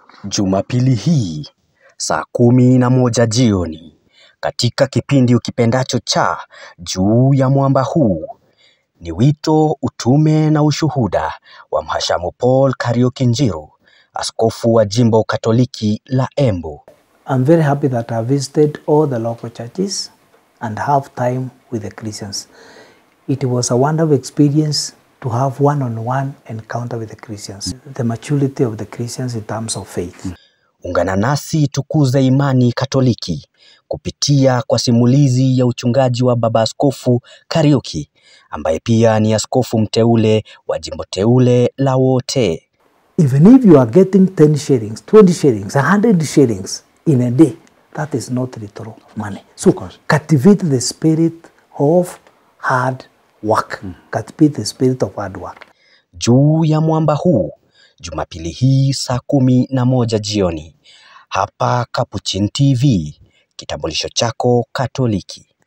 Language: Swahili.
Jumapili hii saa kumi na moja jioni katika kipindi ukipendacho cha Juu ya Mwamba Huu ni wito, utume na ushuhuda wa Mhashamu Paul Kariuki Njiru, askofu wa jimbo Katoliki la Embu. I'm very happy that I visited all the local churches and have time with the Christians. It was a wonderful experience to have one-on-one encounter with the Christians. The maturity of the Christians in terms of faith. Ungana nasi tukuze imani Katoliki kupitia kwa simulizi ya uchungaji wa Baba Askofu Kariuki ambaye pia ni askofu mteule wa jimbo teule la Wote. Even if you are getting 10 shillings, 20 shillings, 100 shillings in a day, that is not literal money. So cultivate the spirit of hard work. Cultivate the spirit of hard work. Juu ya Mwamba Huu Jumapili hii saa kumi na moja jioni hapa Capuchin TV, kitambulisho chako Katoliki.